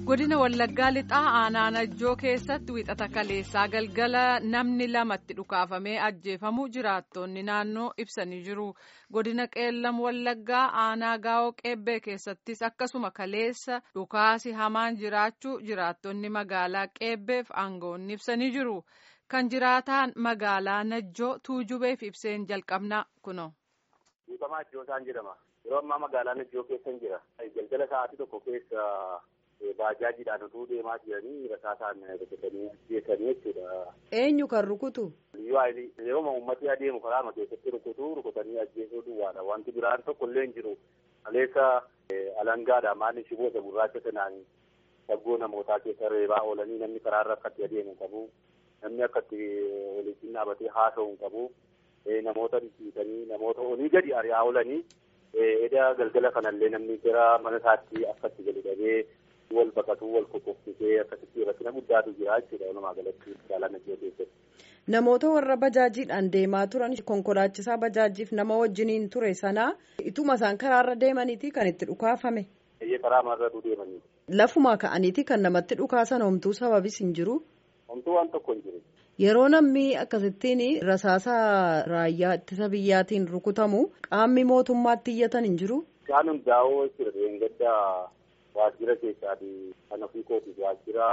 godina wallaggaa lixaa aanaa najjoo keessatti wixata kaleessaa galgala namni lamatti dhukaafamee ajjeefamu jiraattonni naannoo ibsanii jiru godina qeellam wallaggaa aanaa gaa'oo qeebbee keessattis akkasuma kaleessa dhukaasi hamaan jiraachuu jiraattonni magaalaa qeebbeef aangoonni ibsanii jiru kan jiraataan magaalaa najjoo tuujubeef ibseen jalqabna kuno. Dhiifamaa Ajjoosaan jedhama. Yeroo ammaa magaalaa Najjoo keessan jira. Galgala sa'aatii tokko keessa baajaajiidhaan utuu deemaa jiranii rasaasaan rukutanii ajjeesanii jechuudha. Eenyu kan rukutu? Yeroo uummatni adeemu karaama keessatti rukutu rukutanii ajjeesuu duwwaadha. Wanti biraan tokko illee hin jiru. Kaleessa alangaadha maalli shiboota gurraacha sanaan saggoo namootaa keessa reebaa oolanii namni karaarra akkatti adeemu qabu. Namni akkatti walitti dhaabatee haasa'u hin qabu. Namoota dhiisanii namoota olii gadi ari'aa oolanii eda galgala kanallee namni gara mana isaatti akkatti gadi dhabee wal baqatuu wal qoqqoffisee akkasitti rakkina guddaatu jira jechuudha walumaa galatti magaalaa Najjoo keessatti. Namoota warra bajaajiidhaan deemaa turan konkolaachisaa bajaajiif nama wajjiniin ture sanaa ituma isaan karaarra deemaniiti kan itti dhukaafame. Eeyyee karaa marratu deemanii. Lafumaa ka'aniiti kan namatti dhukaasan homtuu sababis hin jiru. Homtuu waan tokko hin jiru. Yeroo namni akkasittiin rasaasa raayyaa ittisa biyyaatiin rukutamu qaamni mootummaatti iyyatan hin jiru. Isaan hundaa'oo jechuudha deengada waajjira keessaati kan ofii kootiif waajjira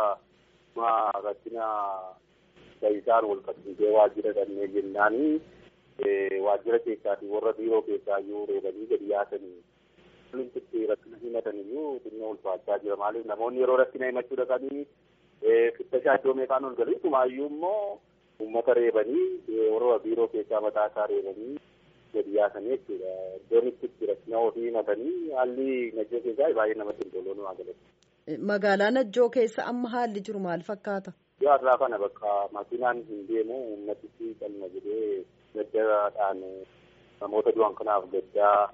rakkina taa'isaan wal qabsiisee waajjira dhannee jennaanii waajjira keessaati warra biiroo keessaa iyyuu reebanii gadi yaasanii wanti rakkina himatan iyyuu xinnoo ulfaachaa jira maaliif namoonni yeroo rakkina himachuu dhaqanii fittashaa iddoo meeqaan ol galii tumaayyuu immoo uummata reebanii warra biiroo keessaa mataa isaa reebanii gadi yaasanii jechuudha. Iddoon itti rakkina ofii himatanii haalli Najjoo keessaa baay'ee namatti hin tolu walumaa galatti. Magaalaa Najjoo keessa amma haalli jiru maal fakkaata? Yoo irraa kana bakka makiinaan hin deemu uummatichi qalma jedhee gaddadhaan namoota du'an kanaaf gaddaa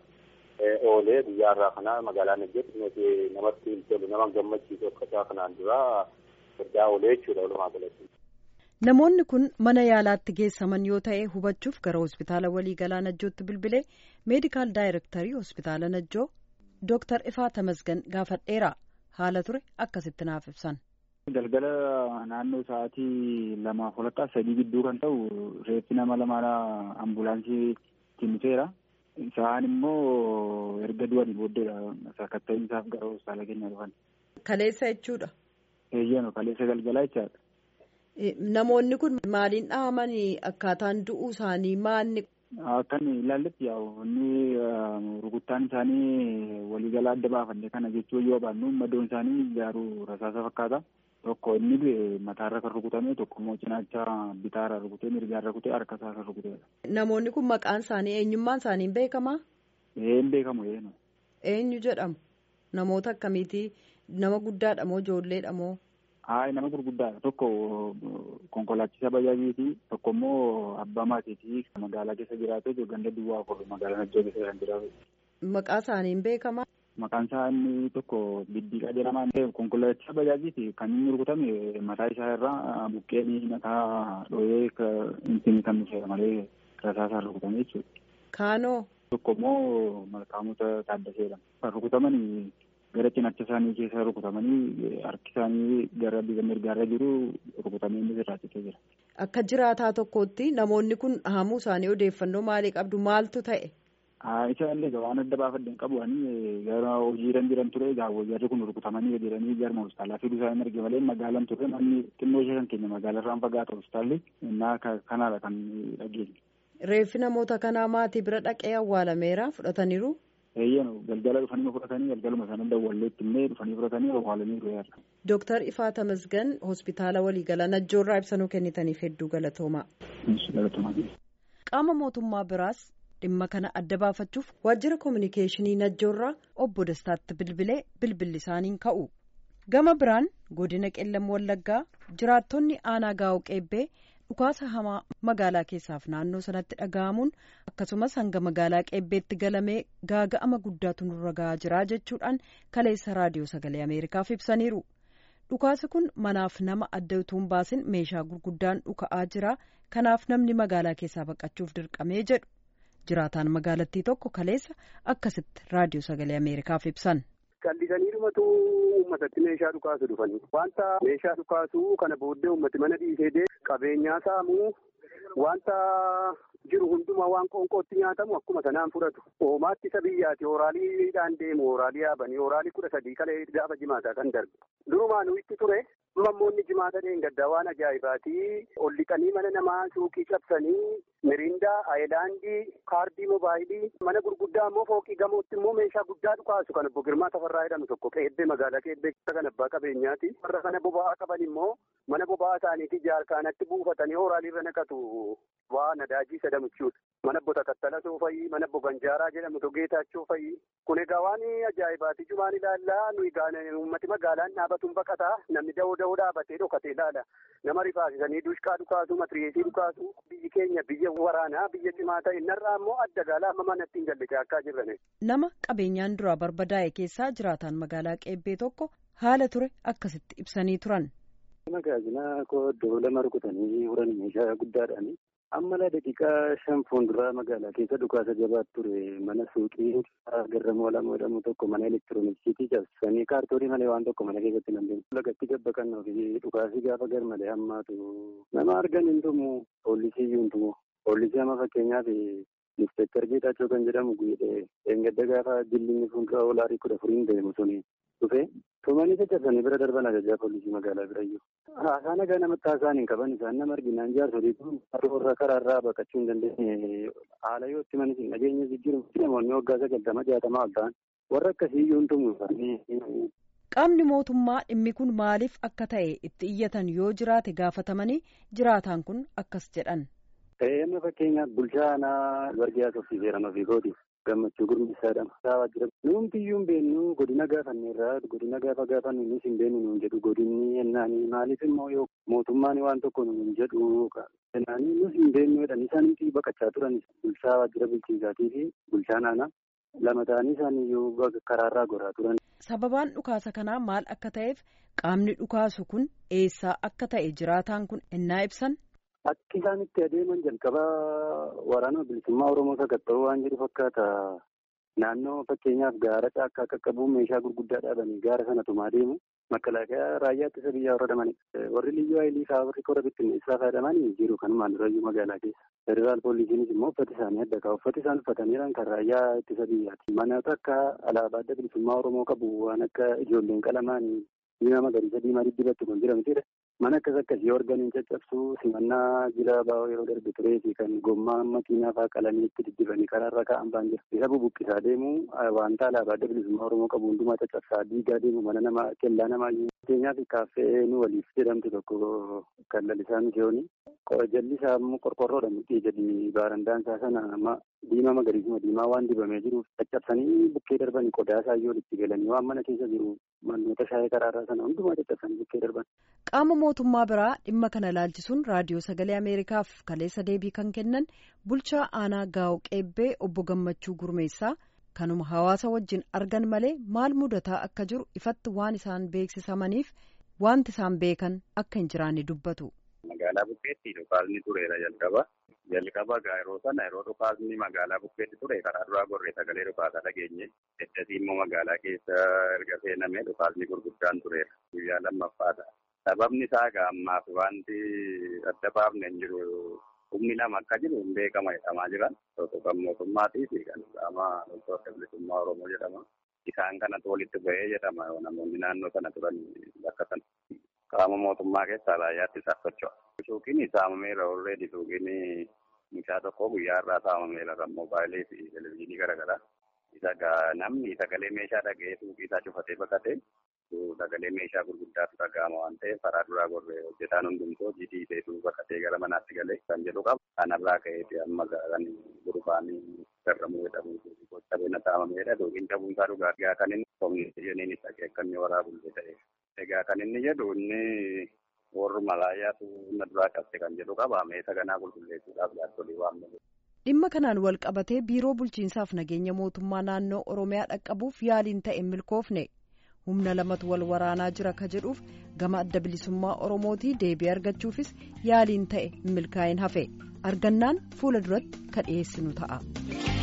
oolee guyyaa irraa kana magaalaa Najjootti namatti hin tolu nama gammachiisu akkasaa kanaan dura gaddaa oolee jechuudha walumaa galatti. Namoonni kun mana yaalaatti geessaman yoo ta'e hubachuuf gara hospitaala waliigalaa Najjootti bilbilee meedikaal daayirektarii hospitaala Najjoo Dooktar Ifaa Tamasgan gaafadheera haala ture akkasitti naaf ibsan. Galgala naannoo sa'aatii lamaaf walakkaa sadii gidduu kan ta'u reeffi nama lamaadha ambulaansii timseera. Isaan immoo erga du'anii booddeedha sakatta'in isaaf gara hospitaala keenya dhufan. Kaleessa jechuudha. Eeyyano kaleessa galgalaa jechaadha. Namoonni kun maaliin dhahamanii akkaataan du'uu isaanii maalni. Akkan ilaalletti yaa'u inni rukuttaan isaanii waliigalaa adda baafannee kana jechuu yoo baannu madoon isaanii ijaaruu rasaasa fakkaata. Tokko inni du'e mataarra kan rukutame tokko immoo cinaacha bitaarra rukutee mirgaarra rukutee harka isaa kan rukuteedha. Namoonni kun maqaan isaanii eenyummaan isaanii hin beekamaa? Een beekamu eenu. Eenyu jedhamu? Namoota akkamiitii? Nama guddaadha moo ijoolleedha moo? Hayi nama gurguddaadha tokko konkolaachisaa bajaajiiti tokko immoo abbaa maatiiti magaalaa keessa jiraatee ganda duwwaa afur magaalaa Najjoo keessa kan jiraatu. Maqaa isaanii hin beekamaa? Maqaan isaa inni tokko Biddiiqaa jedhama. Konkolaachisaa bajaajiiti kan inni rukutame mataa isaa irraa buqqeen mataa dhooyee inni kan dhufeera malee rasaasaan rukutame jechuudha. Kaanoo? Tokko immoo malkaamota taaddaseedha. Kan rukutaman gara cinaacha isaanii keessa rukutamanii harki isaanii gara bifa mirgaarra jiru rukutamee inni sirraachitee jira. Akka jiraataa tokkootti namoonni kun dhahamuu isaanii odeeffannoo maalii qabdu maaltu ta'e? Isa illee waan adda baafadde hin qabu ani gara hojiirra jiran ture egaa jarri kun rukutamanii jedhanii jarma hospitaalaa fiduu isaanii arge malee magaalaan ture manni xinnoo ishee kan keenya magaalarraan fagaata hospitaalli innaa kanaadha kan dhageenye. Reeffi namoota kanaa maatii bira dhaqee awwaalameera fudhataniiru. Eeyyanu galgala dhufanii fudhatanii galgaluma sana dawwalleetti illee dhufanii fudhatanii awwaalanii ru'eerra. Dooktar Ifaa Tamasgan hospitaala waliigala Najjoorraa ibsanuu kennitaniif hedduu galatoomaa. Qaama mootummaa biraas dhimma kana adda baafachuuf waajjira koominikeeshinii Najjoorraa obbo Dastaatti bilbilee bilbilli isaaniin ka'u. Gama biraan godina qellam wallaggaa jiraattonni aanaa gaa'oo qeebbee dhukaasa hamaa magaalaa keessaaf naannoo sanatti dhaga'amuun akkasumas hanga magaalaa qeebbeetti galamee gaaga'ama guddaatu nurra ga'aa jira jechuudhaan kaleessa raadiyoo sagalee ameerikaaf ibsaniiru dhukaasi kun manaaf nama adda utuu hin baasin meeshaa gurguddaan dhuka'aa jira kanaaf namni magaalaa keessaa baqachuuf dirqamee jedhu jiraataan magaalattii tokko kaleessa akkasitti raadiyoo sagalee ameerikaaf ibsan. callisanii dhumatu uummatatti meeshaa dhukaasu dhufanii wanta meeshaa dhukaasuu kana booddee uummati mana dhiisee qabeenyaa saamuu wanta jiru hundumaa waan qoonqootti nyaatamu akkuma sanaan fudhatu oomaatti isa biyyaati ooraaliidhaan deemu ooraalii yaabanii ooraalii kudha sadii kalee gaafa jimaataa kan darbe durumaanuu itti ture mammoonni jimaata dheengaddaa waan ajaa'ibaati ol liqanii mana namaa suuqii cabsanii mirindaa ayilaandii kaardii moobaayilii mana gurguddaa immoo fooqii gamootti immoo meeshaa guddaa dhukaasu kan obbo Girmaa Tafarraa jedhamu tokko qeebbee magaalaa qeebbee kan abbaa qabeenyaati warra kana boba'aa qaban immoo mana boba'aa isaaniitii jaarkaanatti buufatanii ooraaliirra naqatu waa nadaajii sadamuchuudha. Mana bota kattala soofayii, mana boganjaaraa jedhamu togeetaachoo fayii. Kun egaa waan ajaa'ibaati jumaan ilaallaa nuyi uummati magaalaan dhaabatuun baqataa namni da'oo da'oo dhaabatee dhokatee ilaala. Nama rifaasisanii dushqaa dhukaasu, matiriyeesii dhukaasu. Biyyi keenya biyya waraanaa biyya cimaa ta'e narraa immoo adda gaala amma manatti hin galle akka jirran. Nama qabeenyaan duraa barbadaa'e keessaa jiraataan magaalaa qeebbee tokko haala ture akkasitti ibsanii turan. Magaajina koo iddoo lama rukutanii huran meeshaa guddaadhaani. amma la daqiiqaa shan fuulduraa magaalaa keessa dhukaasa jabaat ture mana suuqii garramoo lama jedhamu tokko mana elektirooniksiitii cabsanii kaartoonii malee waan tokko mana keessatti nan deemu. Lagatti gabbaqannoo fi dhukaasii gaafa gar malee hammaatu nama argan hin tumu poolisii iyyuu hin tumu. Poolisii amma fakkeenyaaf inspektar Geetaachoo kan jedhamu guyyee eengadda gaafa jillinni fuuldura olaarii kudha furiin deemu suni dhufe tumanii caccabsanii bira darban ajajaa poolisii magaalaa birayyuu. Haasaa nagaa namatti haasaan hin qaban isaan nama arginaan jaarsoliitu warra karaarraa baqachuu hin dandeenye haala yoo itti manis hin dhageenye jijjiiru namoonni waggaa sagaltama jaatamaa ol ta'an warra akkasii iyyuu hin tumu Qaamni mootummaa dhimmi kun maaliif akka ta'e itti iyyatan yoo jiraate gaafatamanii jiraataan kun akkas jedhan. Amma fakkeenyaaf bulchaa aanaa warqee soffiiseera fiigooti. gammachuu gurmisaa jedhama. Saawaa jira. Nuumti iyyuu hin beeknu godina gaafanneerraa godina gaafa gaafannu nus hin beeknu nuun jedhu godinni yennaanii maaliif immoo yoo mootummaan waan tokko nuun jedhu jennaanii nus hin beeknu jedhan isaan nuti baqachaa turan bulchaa waajjira bulchiinsaatii fi bulchaan aanaa lama ta'anii isaan iyyuu karaarraa goraa turan. Sababaan dhukaasa kanaa maal akka ta'eef qaamni dhukaasu kun eessaa akka ta'e jiraataan kun ennaa ibsan. Akki isaan itti adeeman jalqaba waraana bilisummaa Oromoo sakatta'uu waan jedhu fakkaata. Naannoo fakkeenyaaf gaara caakkaa qaqqabuun meeshaa gurguddaa dhaabanii gaara sana tumaa deemu. Makalaakaa raayyaa ittisa biyyaa warra dhamani. Warri liyyuu haayilii fa'aa warri kora bittinneessaa fayyadamanii jiru kanumaan durayyuu magaalaa keessa. Federaal poolisiinis immoo uffati isaanii adda ka'a. Uffati isaan uffataniiran kan raayyaa ittisa biyyaati. Manoota akka alaabaa adda bilisummaa Oromoo qabu waan akka ijoolleen qalamaan diimaa magariisa diimaa diddibattu kan jedhamtidha. Mana akkas akkasii organiin caccabsuu simannaa jila baa'oo yeroo darbe turee fi kan gommaa makiinaa fa'aa qalamii itti diddibanii karaarra kaa'an baan jira. Isa bubuqqisaa deemu wanta alaabaa adda bilisummaa Oromoo qabu hundumaa caccabsaa diigaa deemu mana namaa kellaa namaa fakkeenyaaf kaaffee nu waliif jedhamtu tokko kan lalisaa miseyooni. Jalli isaa immoo qorqorroodha mudhii gadi baarandaan isaa sana diimaa magariisuma diimaa waan dibamee jiruuf caccabsanii bukkee darbanii qodaa isaa iyyuu itti galanii waan mana keessa jiru manoota shaayii karaarraa sana hundumaa caccabsanii bukkee darban. Qaama mootummaa biraa dhimma kana laalchisuun raadiyoo sagalee Ameerikaaf kaleessa deebii kan kennan bulchaa aanaa gaa'o qeebbee obbo Gammachuu Gurmeessaa kanuma hawaasa wajjin argan malee maal mudataa akka jiru ifatti waan isaan beeksisamaniif wanti isaan beekan akka hin jiraanne dubbatu. Magaalaa bukkeetti dhukaasni tureera jalqaba. Jalqaba yeroo sana yeroo dhukaasni magaalaa bukkeetti ture karaa duraa gorree sagalee dhukaasaa dhageenye. Eddasii immoo magaalaa keessa erga seenamee dhukaasni gurguddaan tureera. Guyyaa lammaffaadha. Sababni isaa egaa ammaaf wanti adda baafne hin jiru. Humni lama akka jiru hin beekama jedhamaa jiran. Tokko kan mootummaatii fi kan qaama loltoota bilisummaa Oromoo jedhama. Isaan kanatu walitti bahee jedhama namoonni naannoo sana turan bakka sana. Qaama mootummaa keessaa raayyaatti isaaf socho'a. Suuqiin saamameera already suuqiin meeshaa tokko guyyaa irraa saamameera kan moobaayilii fi televizyiinii garaagaraa. Isa namni sagalee meeshaa dhaga'ee suuqii isaa cufatee baqatee sagalee meeshaa gurguddaatu dhaga'ama waan ta'eef karaa duraa gorree hojjetaan hundumtuu hojii dhiisee baqatee gara manaatti galee kan jedhu qaba. Kanarraa ka'eeti amma kan gurbaanii garramuu jedhamu gocha beena saamameedha. Suuqiin cabuunsaa dhugaatii kan inni koominiikeeshiniin isa akka inni waraabullee ta'e. Egaa kan inni jedhu inni warri malaayyaatu na duraa qabte kan jedhu qaba. Meeshaa ganaa qulqulleessuudhaaf jaarsolii waan malee. Dhimma kanaan wal qabatee biiroo bulchiinsaaf nageenya mootummaa naannoo Oromiyaa dhaqqabuuf yaaliin ta'e milkoofne humna lamatu wal waraanaa jira ka jedhuuf gama adda bilisummaa Oromootii deebii argachuufis yaaliin ta'e milkaa'in hafe argannaan fuula duratti ka dhiyeessinu ta'a.